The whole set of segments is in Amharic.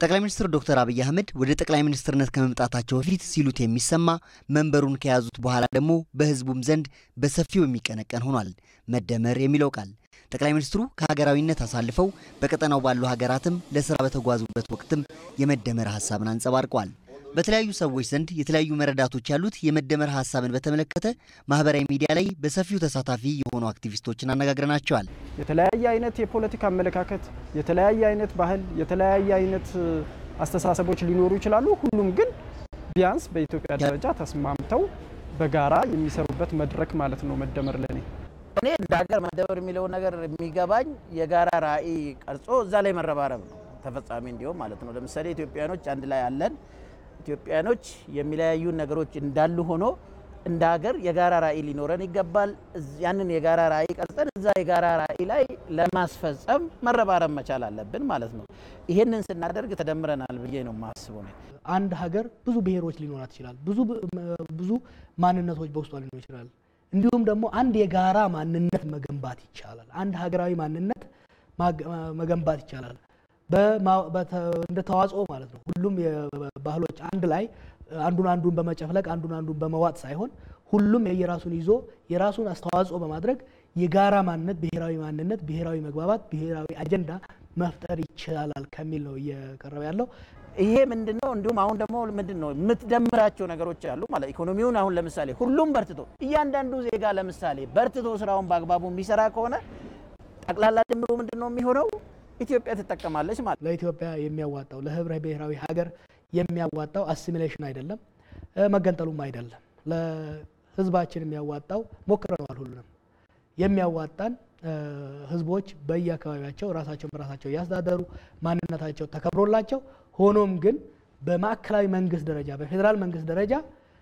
ጠቅላይ ሚኒስትር ዶክተር አብይ አህመድ ወደ ጠቅላይ ሚኒስትርነት ከመምጣታቸው በፊት ሲሉት የሚሰማ መንበሩን ከያዙት በኋላ ደግሞ በህዝቡም ዘንድ በሰፊው የሚቀነቀን ሆኗል። መደመር የሚለው ቃል ጠቅላይ ሚኒስትሩ ከሀገራዊነት አሳልፈው በቀጠናው ባሉ ሀገራትም ለስራ በተጓዙበት ወቅትም የመደመር ሀሳብን አንጸባርቀዋል። በተለያዩ ሰዎች ዘንድ የተለያዩ መረዳቶች ያሉት የመደመር ሀሳብን በተመለከተ ማህበራዊ ሚዲያ ላይ በሰፊው ተሳታፊ የሆኑ አክቲቪስቶችን አነጋግረናቸዋል። የተለያየ አይነት የፖለቲካ አመለካከት፣ የተለያየ አይነት ባህል፣ የተለያየ አይነት አስተሳሰቦች ሊኖሩ ይችላሉ። ሁሉም ግን ቢያንስ በኢትዮጵያ ደረጃ ተስማምተው በጋራ የሚሰሩበት መድረክ ማለት ነው መደመር ለኔ። እኔ እንደ ሀገር መደመር የሚለውን ነገር የሚገባኝ የጋራ ራዕይ ቀርጾ እዛ ላይ መረባረብ ነው ተፈጻሚ እንዲሆን ማለት ነው። ለምሳሌ ኢትዮጵያኖች አንድ ላይ አለን። ኢትዮጵያኖች የሚለያዩ ነገሮች እንዳሉ ሆኖ እንደ ሀገር የጋራ ራዕይ ሊኖረን ይገባል። ያንን የጋራ ራዕይ ቀርጸን እዛ የጋራ ራዕይ ላይ ለማስፈጸም መረባረብ መቻል አለብን ማለት ነው። ይሄንን ስናደርግ ተደምረናል ብዬ ነው የማስበው። አንድ ሀገር ብዙ ብሔሮች ሊኖራት ይችላል። ብዙ ብዙ ማንነቶች በውስጧ ሊኖር ይችላል። እንዲሁም ደግሞ አንድ የጋራ ማንነት መገንባት ይቻላል። አንድ ሀገራዊ ማንነት መገንባት ይቻላል። እንደ ተዋጽኦ ማለት ነው። ሁሉም ባህሎች አንድ ላይ አንዱን አንዱን በመጨፍለቅ አንዱን አንዱን በመዋጥ ሳይሆን ሁሉም የየራሱን ይዞ የራሱን አስተዋጽኦ በማድረግ የጋራ ማንነት፣ ብሔራዊ ማንነት፣ ብሔራዊ መግባባት፣ ብሔራዊ አጀንዳ መፍጠር ይቻላል ከሚል ነው እየቀረበ ያለው። ይሄ ምንድን ነው? እንዲሁም አሁን ደግሞ ምንድን ነው የምትደምራቸው ነገሮች አሉ ማለት ኢኮኖሚውን አሁን ለምሳሌ ሁሉም በርትቶ እያንዳንዱ ዜጋ ለምሳሌ በርትቶ ስራውን በአግባቡ የሚሰራ ከሆነ ጠቅላላ ድምሩ ምንድን ነው የሚሆነው? ኢትዮጵያ ትጠቀማለች ማለት ለኢትዮጵያ የሚያዋጣው ለህብረ ብሔራዊ ሀገር የሚያዋጣው አሲሚሌሽን አይደለም፣ መገንጠሉም አይደለም። ለህዝባችን የሚያዋጣው ሞክረነዋል። ሁሉንም የሚያዋጣን ህዝቦች በየአካባቢያቸው ራሳቸውን በራሳቸው እያስተዳደሩ ማንነታቸው ተከብሮላቸው ሆኖም ግን በማዕከላዊ መንግስት ደረጃ በፌዴራል መንግስት ደረጃ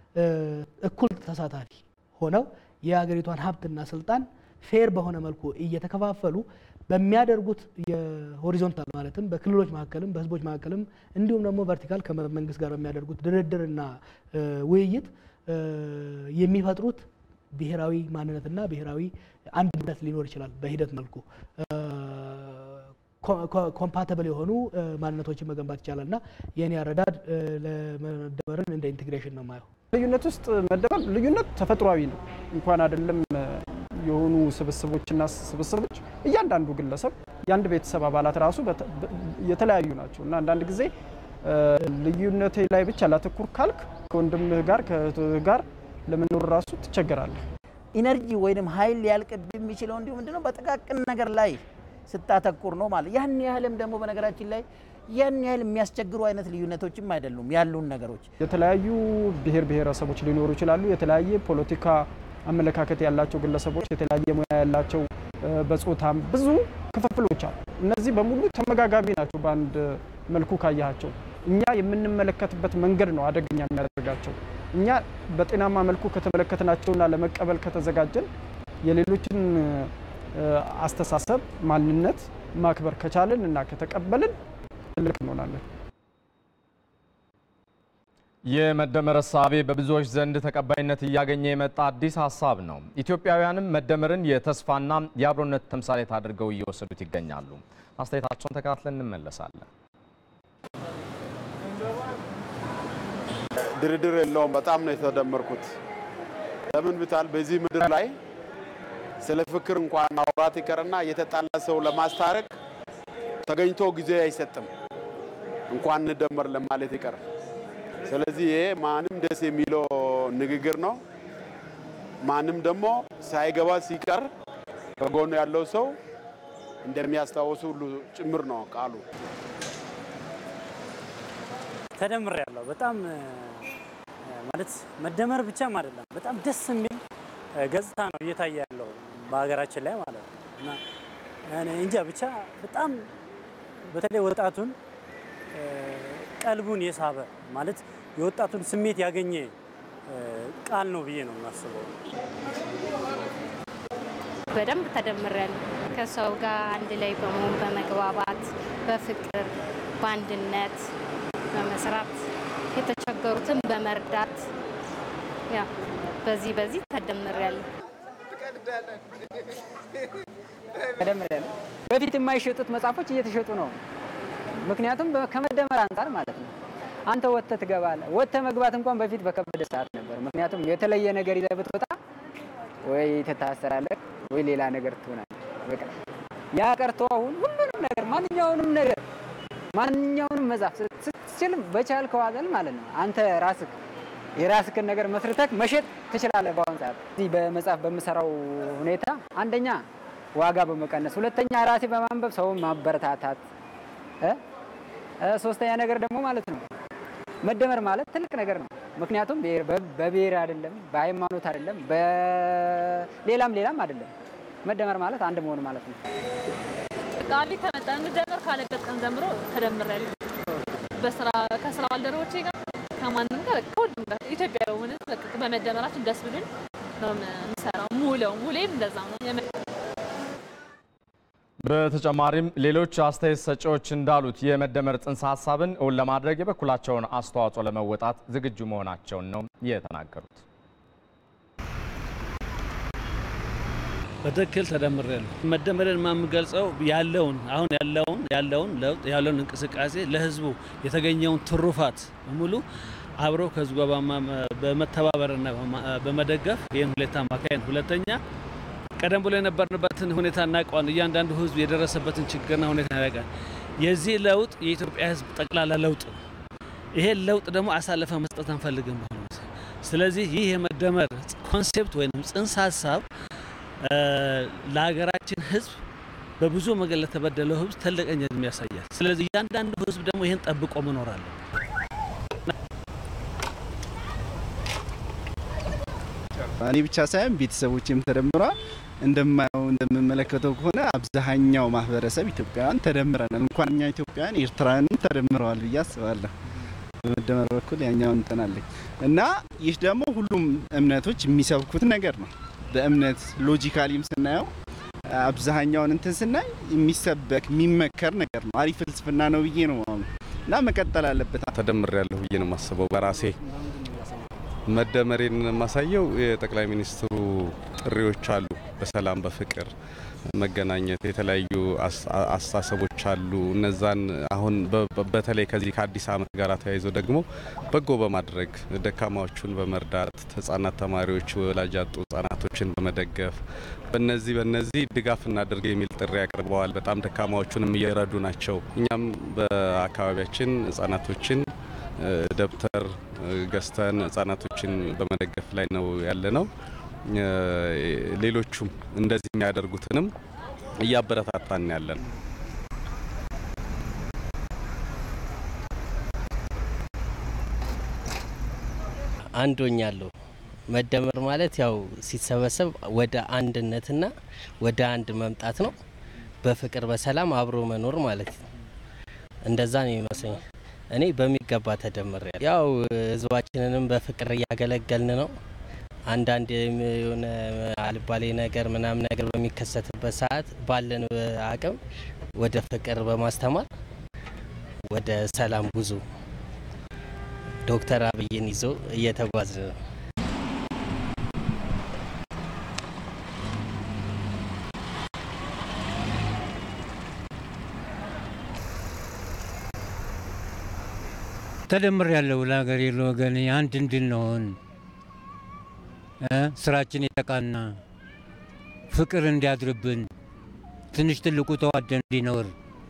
እኩል ተሳታፊ ሆነው የሀገሪቷን ሀብትና ስልጣን ፌር በሆነ መልኩ እየተከፋፈሉ በሚያደርጉት የሆሪዞንታል ማለትም በክልሎች መካከልም በህዝቦች መካከልም እንዲሁም ደግሞ ቨርቲካል ከመንግስት ጋር በሚያደርጉት ድርድርና ውይይት የሚፈጥሩት ብሔራዊ ማንነትና ብሔራዊ አንድነት ሊኖር ይችላል። በሂደት መልኩ ኮምፓተብል የሆኑ ማንነቶችን መገንባት ይቻላል እና የእኔ አረዳድ ለመደመርን እንደ ኢንቴግሬሽን ነው ማየው። ልዩነት ውስጥ መደመር ልዩነት ተፈጥሯዊ ነው እንኳን አይደለም የሆኑ ስብስቦችና ስብስቦች እያንዳንዱ ግለሰብ የአንድ ቤተሰብ አባላት ራሱ የተለያዩ ናቸው እና አንዳንድ ጊዜ ልዩነቴ ላይ ብቻ ላተኩር ካልክ ከወንድምህ ጋር ከእህትህ ጋር ለመኖር ራሱ ትቸገራለህ። ኢነርጂ ወይም ኃይል ሊያልቅብ የሚችለው እንዲሁ ምንድነው በጥቃቅን ነገር ላይ ስታተኩር ነው ማለት ያን ያህልም ደግሞ በነገራችን ላይ ያን ያህል የሚያስቸግሩ አይነት ልዩነቶችም አይደሉም ያሉን ነገሮች። የተለያዩ ብሔር ብሔረሰቦች ሊኖሩ ይችላሉ። የተለያየ ፖለቲካ አመለካከት ያላቸው ግለሰቦች፣ የተለያየ ሙያ ያላቸው በጾታም ብዙ ክፍፍሎች አሉ። እነዚህ በሙሉ ተመጋጋቢ ናቸው በአንድ መልኩ ካያቸው። እኛ የምንመለከትበት መንገድ ነው አደገኛ የሚያደርጋቸው። እኛ በጤናማ መልኩ ከተመለከትናቸውና ለመቀበል ከተዘጋጀን የሌሎችን አስተሳሰብ ማንነት ማክበር ከቻልን እና ከተቀበልን ትልቅ እንሆናለን። የመደመር እሳቤ በብዙዎች ዘንድ ተቀባይነት እያገኘ የመጣ አዲስ ሀሳብ ነው። ኢትዮጵያውያንም መደመርን የተስፋና የአብሮነት ተምሳሌት አድርገው እየወሰዱት ይገኛሉ። አስተያየታቸውን ተከታትለን እንመለሳለን። ድርድር የለውም። በጣም ነው የተደመርኩት። ለምን ብታል በዚህ ምድር ላይ ስለ ፍቅር እንኳን ማውራት ይቀርና የተጣላ ሰው ለማስታረቅ ተገኝቶ ጊዜ አይሰጥም፣ እንኳን እንደመር ለማለት ይቀር። ስለዚህ ይሄ ማንም ደስ የሚለው ንግግር ነው። ማንም ደግሞ ሳይገባ ሲቀር ከጎኑ ያለው ሰው እንደሚያስታውሱ ሁሉ ጭምር ነው ቃሉ። ተደምር ያለው በጣም ማለት መደመር ብቻም አይደለም፣ በጣም ደስ የሚል ገጽታ ነው እየታየ ያለው በሀገራችን ላይ ማለት ነው። እና እኔ እንጃ ብቻ በጣም በተለይ ወጣቱን ቀልቡን የሳበ ማለት የወጣቱን ስሜት ያገኘ ቃል ነው ብዬ ነው የማስበው። በደንብ ተደምሬያለሁ። ከሰው ጋር አንድ ላይ በመሆን በመግባባት በፍቅር በአንድነት በመስራት የተቸገሩትን በመርዳት ያ በዚህ በዚህ ተደምሬያለሁ። ተደምሬያለሁ። በፊት የማይሸጡት መጽሐፎች እየተሸጡ ነው። ምክንያቱም ከመደመር አንጻር ማለት ነው። አንተ ወጥተህ ትገባለህ። ወጥተህ መግባት እንኳን በፊት በከበደ ሰዓት ነበር። ምክንያቱም የተለየ ነገር ይዘህ ብትወጣ ወይ ትታሰራለህ ወይ ሌላ ነገር ትሆናለህ። በቃ ያ ቀርቶ አሁን ሁሉንም ነገር ማንኛውንም ነገር ማንኛውንም መጻፍ ስትችል በቻልከው አዘል ማለት ነው አንተ ራስህ የራስህን ነገር መስርተህ መሸጥ ትችላለህ። በአሁን ሰዓት እዚህ በመጽሐፍ በምሰራው ሁኔታ አንደኛ ዋጋ በመቀነስ ሁለተኛ ራሴ በማንበብ ሰውን ማበረታታት እ ሶስተኛ ነገር ደግሞ ማለት ነው መደመር ማለት ትልቅ ነገር ነው። ምክንያቱም በብሔር አይደለም፣ በሃይማኖት አይደለም፣ በሌላም ሌላም አይደለም። መደመር ማለት አንድ መሆን ማለት ነው። ቃሊ ከመጣ እንደመር ካለበት ቀን ጀምሮ ተደምሬያለሁ። በስራ ከስራ ባልደረቦቼ ጋር ከማንም ጋር ከሁሉም ጋር ኢትዮጵያ ሆነ በመደመራችን ደስ ብሎኝ ነው የምሰራው። ሙለው ሙሌም እንደዛ ነው። በተጨማሪም ሌሎች አስተያየት ሰጪዎች እንዳሉት የመደመር ጽንሰ ሀሳብን እውን ለማድረግ የበኩላቸውን አስተዋጽኦ ለመወጣት ዝግጁ መሆናቸውን ነው የተናገሩት። በትክክል ተደምሬያለሁ። መደመርን የምገልጸው ያለውን አሁን ያለውን ያለውን ለውጥ ያለውን እንቅስቃሴ ለህዝቡ የተገኘውን ትሩፋት በሙሉ አብሮ ከህዝቡ ጋር በመተባበርና በመደገፍ ይህን ሁኔታ ማካሄድ፣ ሁለተኛ ቀደም ብሎ የነበርንበትን ሁኔታ እናውቀዋለን። እያንዳንዱ ህዝብ የደረሰበትን ችግርና ሁኔታ ያደርጋል። የዚህ ለውጥ የኢትዮጵያ ህዝብ ጠቅላላ ለውጥ ነው። ይሄን ለውጥ ደግሞ አሳልፈ መስጠት አንፈልግም። ስለዚህ ይህ የመደመር ኮንሴፕት ወይም ጽንሰ ሀሳብ ለሀገራችን ህዝብ በብዙ መንገድ ለተበደለው ህዝብ ትልቅነት ያሳያል። ስለዚህ እያንዳንዱ ህዝብ ደግሞ ይህን ጠብቆ መኖር አለ። እኔ ብቻ ሳይሆን ቤተሰቦችም ተደምረዋል። እንደማየው እንደምመለከተው ከሆነ አብዛኛው ማህበረሰብ ኢትዮጵያውያን ተደምረናል። እንኳን እኛ ኢትዮጵያውያን ኤርትራውያንም ተደምረዋል ብዬ አስባለሁ። በመደመር በኩል ያኛው እንተናለኝ እና ይህ ደግሞ ሁሉም እምነቶች የሚሰብኩት ነገር ነው። በእምነት ሎጂካሊም ስናየው አብዛኛውን እንትን ስናይ የሚሰበክ የሚመከር ነገር ነው። አሪፍ ፍልስፍና ነው ብዬ ነው እና መቀጠል አለበት። ተደምር ያለሁ ብዬ ነው የማስበው በራሴ መደመሬን የማሳየው የጠቅላይ ሚኒስትሩ ጥሪዎች አሉ። በሰላም በፍቅር መገናኘት የተለያዩ አስተሳሰቦች አሉ። እነዛን አሁን በተለይ ከዚህ ከአዲስ ዓመት ጋር ተያይዞ ደግሞ በጎ በማድረግ ደካማዎቹን በመርዳት ህጻናት፣ ተማሪዎች፣ ወላጅ ያጡ ህጻናቶችን በመደገፍ በነዚህ በነዚህ ድጋፍ እናድርግ የሚል ጥሪ አቅርበዋል። በጣም ደካማዎቹንም እየረዱ ናቸው። እኛም በአካባቢያችን ህጻናቶችን ደብተር ገዝተን ህጻናቶችን በመደገፍ ላይ ነው ያለ ነው። ሌሎቹም እንደዚህ የሚያደርጉትንም እያበረታታን ያለን። አንዶኛለሁ። መደመር ማለት ያው ሲሰበሰብ ወደ አንድነትና ወደ አንድ መምጣት ነው። በፍቅር በሰላም አብሮ መኖር ማለት ነው። እንደዛ ነው ይመስለኛል። እኔ በሚገባ ተደምሬ ያው ህዝባችንንም በፍቅር እያገለገልን ነው። አንዳንድ የሆነ አልባሌ ነገር ምናምን ነገር በሚከሰትበት ሰዓት ባለን አቅም ወደ ፍቅር በማስተማር ወደ ሰላም ጉዞ ዶክተር አብይን ይዞ እየተጓዝ ነው። ተደምር ያለው ለሀገር ለወገን አንድ እንድንሆን ስራችን የተቃና ፍቅር እንዲያድርብን ትንሽ ትልቁ ተዋደን እንዲኖር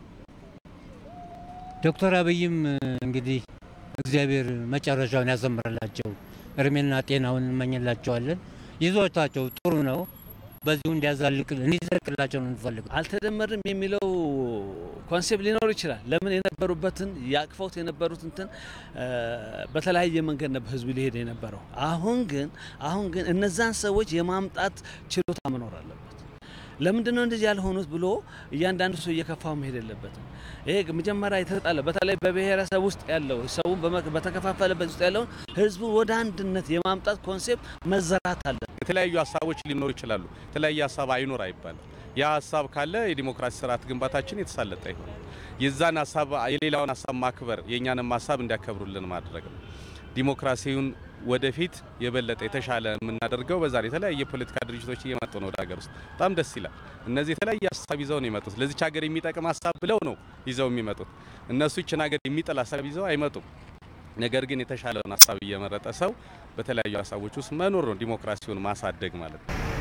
ዶክተር አብይም እንግዲህ እግዚአብሔር መጨረሻውን ያሰምርላቸው እድሜና ጤናውን እንመኝላቸዋለን። ይዞታቸው ጥሩ ነው። በዚሁ እንዲያዛልቅ እንዲዘልቅላቸው ነው እንፈልግ። አልተደመርም የሚለው ኮንሴፕት ሊኖር ይችላል። ለምን የነበሩበትን ያቅፈውት የነበሩት እንትን በተለያየ መንገድ ነበር ህዝቡ ሊሄድ የነበረው። አሁን ግን አሁን ግን እነዛን ሰዎች የማምጣት ችሎታ መኖር አለበት። ለምንድን ነው እንደዚህ ያልሆኑት ብሎ እያንዳንዱ ሰው እየከፋው መሄድ የለበትም። ይሄ መጀመሪያ የተጣለ በተለይ በብሔረሰብ ውስጥ ያለው ሰውን በተከፋፈለበት ውስጥ ያለውን ህዝቡ ወደ አንድነት የማምጣት ኮንሴፕት መዘራት አለ። የተለያዩ ሀሳቦች ሊኖሩ ይችላሉ። የተለያየ ሀሳብ አይኖር አይባልም። ያ ሀሳብ ካለ የዲሞክራሲ ስርዓት ግንባታችን የተሳለጠ ይሆናል። የዛን ሀሳብ የሌላውን ሀሳብ ማክበር የእኛንም ሀሳብ እንዲያከብሩልን ማድረግ ነው። ዲሞክራሲውን ወደፊት የበለጠ የተሻለ የምናደርገው በዛ ነው። የተለያየ የፖለቲካ ድርጅቶች እየመጡ ነው ወደ ሀገር ውስጥ በጣም ደስ ይላል። እነዚህ የተለያየ ሀሳብ ይዘው ነው የመጡት። ለዚች ሀገር የሚጠቅም ሀሳብ ብለው ነው ይዘው የሚመጡት። እነሱ ይችን ሀገር የሚጥል ሀሳብ ይዘው አይመጡም። ነገር ግን የተሻለውን ሀሳብ እየመረጠ ሰው በተለያዩ ሀሳቦች ውስጥ መኖር ነው ዲሞክራሲውን ማሳደግ ማለት ነው።